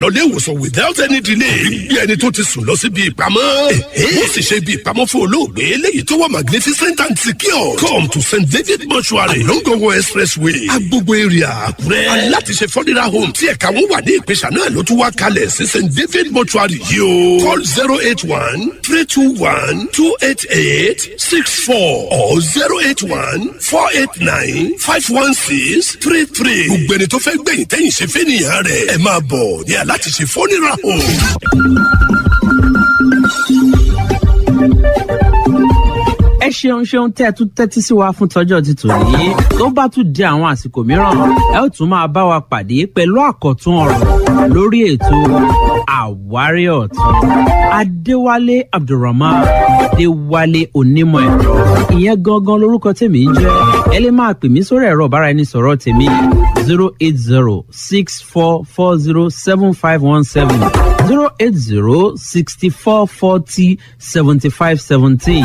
lọlé ìwòsàn without any delay. bí ẹni tó ti sùn lọ síbi ìpamọ́. ó sì ṣe ibi ìpamọ́ fún olóògbé eléyìí tó wà magnificent and secure. come to st david mortuary longongo expressway agbogbo area àkúrẹ́. aláti ṣe fọ́nira home tí ẹ̀ka wọn wà ní ìpèsè náà ló tún wá kalẹ̀ sí st david mortuary yìí o. call zero eight one three two one two eight eight six four or zero eight one four eight nine five one six three three. gbogbo ẹni tó fẹ́ gbẹ̀yìn tẹ́yìn ṣe fẹ́ nìyẹn rẹ̀ ẹ máa bọ̀ ní aláti ṣe fọ́nira home. ẹ ṣeun ṣeun tẹ́ ẹ tún tẹ́tí sí wa fún tọ́jọ́ ti tò yìí tó bá tún di àwọn àsìkò mìíràn ẹ ó tún máa bá wa pàdé pẹ̀lú àkọ́tún ọ̀rọ̀ lórí ètò àwárí ọ̀tún adéwálé abdulrahman adéwálé onímọ̀ ẹ̀rọ ìyẹn gangan lorúkọ tèmi ń jẹ́ ẹ lè máa pè mí sórí ẹ̀rọ ọ̀bára ẹni sọ̀rọ̀ tèmi zero eight zero six four four zero seven five one seven zero eight zero sixty four forty seventy five seventeen.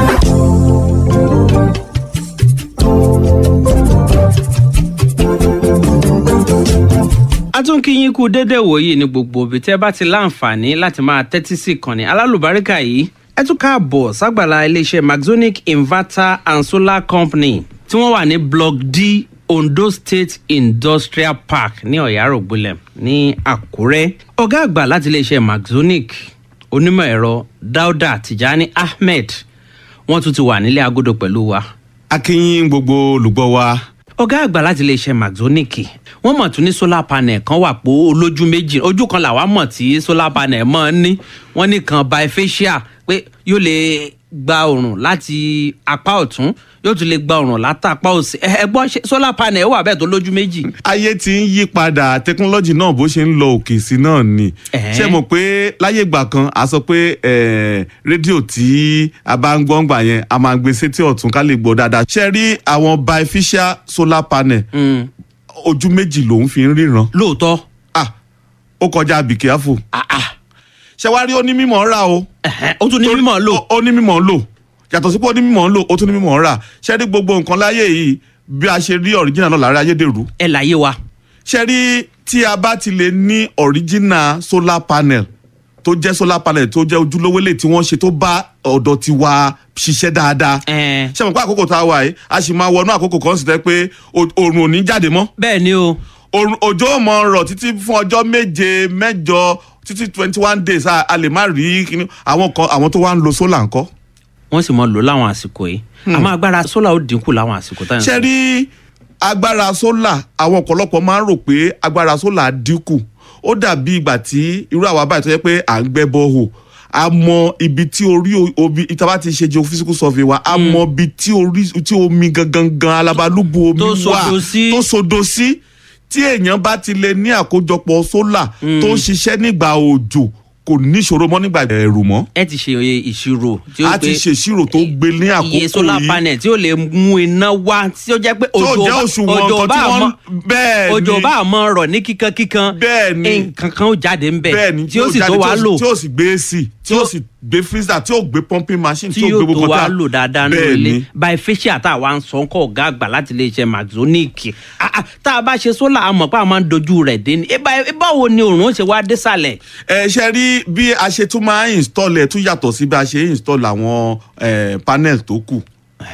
a tún kí yín kú dédé wòyí ní gbogbo òbí tẹ́ bá ti láǹfààní láti máa tẹ́tí sí ìkànnì alálùbáríkà yìí ẹ tún káàbọ̀ ságbàlá iléeṣẹ́ maxonic inverter and solar company tí wọ́n wà ní block d ondo state industrial park ní ọ̀yárògbólẹ̀ ní àkúrẹ́ ọ̀gá àgbà láti iléeṣẹ́ maxonic onímọ̀ ẹ̀rọ dauda tijani ahmed wọ́n tún ti wà nílé agodo pẹ̀lú wa akínyìn gbogbo olùgbọ́ wa ọ̀gá àgbà láti iléeṣẹ́ maxonic wọ́n mọ̀ tún ní solar panel kan wà pé olójú méjì ojú kan làwa mọ̀ tí solar panel mọ̀ ń ní wọ́n ní kan bifacial pé yóò lè gba oòrùn láti apá ọ̀tún yóò tún lè gba oòrùn látàpá òsì ẹ ẹ gbọ́ ṣe solar panel wà bẹ́ẹ̀ tó lójú méjì. ayé ti ń yí padà tẹkinọ́lọ́jì náà bó ṣe ń lọ òkè sí náà ni Ẹ̀hẹ́n. ṣé mọ̀ pé láyé ìgbà kan a sọ pé eh, rédíò tí a bá ń gbọ́ngbà yẹn a máa gbé sétí ọ̀tún ká lè gbọ́ dáadáa ṣe rí àwọn bifacial solar panel Mm, ojú méjì lòún fi ń ríran lóòótọ́ ah ó kọjá be careful ah, ah, ṣe wá rí onímọ̀ rà o ẹ̀hẹ́n, ó tún ní mímọ̀ lò ó ó ní mímọ̀ ń lò yàtọ̀ sí pé ó ní mímọ̀ ń lò ó tún ní mímọ̀ ń rà ṣe rí gbogbo nǹkan láyé yìí bí a ṣe rí original náà lára ayédèrú ẹ láyé wa. ṣe rí tí a bá ti lè ní original solar panel tó jẹ́ solar panel tó jẹ́ ojúlówó lè tí wọ́n ṣe tó bá ọ̀dọ̀ ti wa ṣiṣẹ́ dáadáa Ẹ̀ẹ́n, ṣe mọ̀ pé àkókò tá a wà yìí a sì máa wọnú àkókò kan sì tẹ́ pé o- oòrùn ò ní jáde mọ́ bẹ́ẹ̀ ni o Oòrùn- òjò ò mọ rọ̀ títí fún ọjọ́ méje mẹ́jọ títí twenty one days a a lè má rí kíní àwọn kan àwọn tó wá ń lo solar ńkọ́. wọ́n sì mọ lò láwọn àsìkò yìí àmọ́ agbára solar ó dínkù láwọn àsìkò táyà. ṣe rí agbára sólà àwọn ọ̀pọ̀lọpọ̀ máa ń rò pé agbára sólà dínkù ó dàbí ìgbà tí irú àwa báyìí tó yẹ pé à ń gbẹ́ bọ́ọ̀hù a mọ ibi tí orí o- omi ìtaba ti ṣe geophysical survey wa a mọ ibi tí orí tí omi gangan gan alabalúbu omi Tó wà sodo sí. tó sodo sí tí èèyàn bá ti lè ní àkójọpọ̀ sólà tó ń ṣiṣẹ́ nígbà òjò kò níṣòro mọ́ nígbà ẹ̀rù mọ́ ẹ ti ṣe ìṣirò tí ó a ti pé ṣèṣirò tó gbé ní àkókò iye solar yìí panel tí ó lè mú iná wá tí ó jẹ́ pé tí ó òjò jẹ́ bá- òṣùwọ̀n òjò nǹkan bá tí wọ́n mọ́ bẹ́ẹ̀ ni òjò bá mọ́ rọ̀ ní kíkan kíkan Bẹ́ẹ̀ ni. nǹkan kan ó jáde ń bẹ̀ bẹ́ẹ̀ ni tí ó sì jáde, tó tí wá ó sì- lò tí ó sì gbé ac tí ó sì gbé freezer tí ó gbé pumping machine tí tí ó yóò gbé tó gbogbo wá tá- lò dáadáa ní bẹ́ẹ̀ ilé ni bifacial tá a wá ń sọ ń kọ́ ọ̀gá àgbà láti iléeṣẹ́ maxonic Ah, ah, tá a bá ṣe solar àmọ̀ pé a máa ń dojú rẹ̀ dé ni Eh, bá- eh, báwo ni òòrùn ó ṣe wá désàlẹ̀ ẹ ṣe rí bí a ṣe tún máa ń install ẹ tún yàtọ̀ sí bí a ṣe ń install àwọn eh, panel tó kù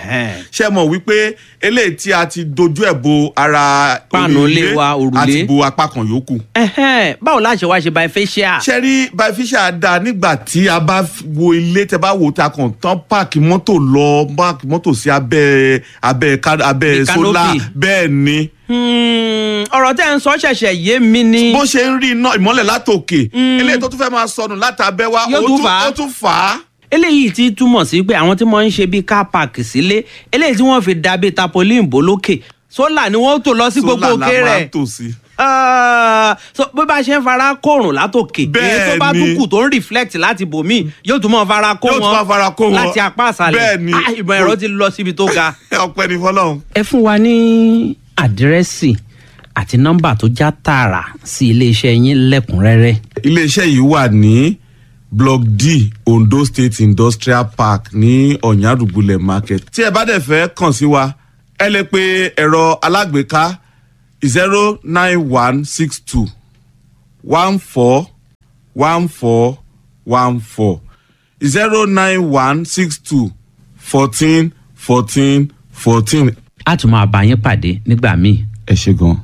ṣe mọ̀ wípé eléyìí tí a ti dojú ẹ̀ bo ara Páànù orí ilé wa, òrùlé. àti bo apá kan yòókù Ẹhẹ́n, báwo la ṣe wá ṣe bifacial ṣe rí bifacial da nígbà tí a bá f- wo ilé tẹ bá wo ta kàn tán páàkì mọ́tò lọ páàkì mọ́tò sí abẹ́ abẹ́ ká- abẹ́ Bí sólà canopy. bẹ́ẹ̀ ni Hmm, ọ̀rọ̀ tẹ́ ń sọ ṣẹ̀ṣẹ̀ yé mi ni bó ṣe ń rí iná ìmọ́lẹ̀ látòkè eléyìí tó tún fẹ́ máa sọnù látàbẹ́ wa Yóò ó tún tún- fà á. ó tún fà á. eléyìí ti túmọ̀ sí pé àwọn tí wọ́n ń ṣe bíi car park sílé eléyìí tí wọ́n fi dàbí tapolin bò lókè sólà ni wọ́n tò lọ sí gbogbo Sólà la òkè máa rẹ̀ ń tò sí. Ah, so bí bá ṣe ń fara kóòrùn látòkè èyí tó bá Bẹ́ẹ̀ni. tún kù tó ń reflect láti bòmí yóò tún mọ fara kó Yóò tún máa fara kó wọn wọn. láti apá àṣàlẹ̀ Bẹ́ẹ̀ni. Ah, ìmọ̀ ẹ̀rọ ti lọ síbi tó ga. ọpẹ́ ní fọ́lọ́run. ẹ fún wa ní àdírẹ́sì àti nọ́mbà tó já tààrà sí iléeṣẹ́ yín lẹ́kùnrẹ́rẹ́. iléeṣẹ́ yìí wà ní block d ondo state industrial park ní ọ̀nyàdùgbùlẹ̀ market. tí ẹ bá dẹ̀ fẹ́ kàn sí wa ẹ lè pe ẹ̀rọ alágbèéká zero nine one six two one four one four one four zero nine one six two fourteen fourteen fourteen. a tún máa bá yín pàdé nígbà míì. ẹ ṣe gan.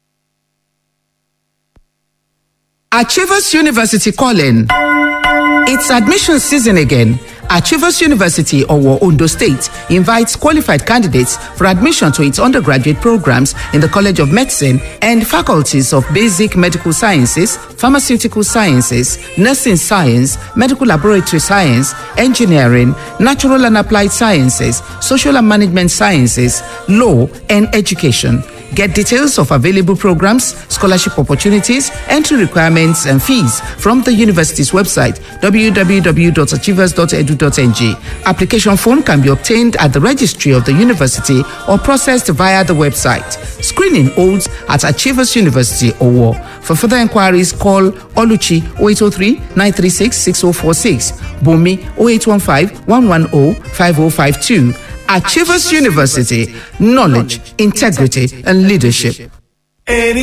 Achievers University calling. It's admission season again. Achievers University, Owo, Ondo State, invites qualified candidates for admission to its undergraduate programs in the College of Medicine and faculties of Basic Medical Sciences, Pharmaceutical Sciences, Nursing Science, Medical Laboratory Science, Engineering, Natural and Applied Sciences, Social and Management Sciences, Law, and Education. Get details of available programs, scholarship opportunities, entry requirements, and fees from the university's website www.achievers.edu.ng. Application form can be obtained at the registry of the university or processed via the website. Screening holds at Achievers University Owo. For further inquiries, call Oluchi 0803 936 6046, Bumi 0815 110 5052. Achievers University, knowledge, integrity, and leadership. Any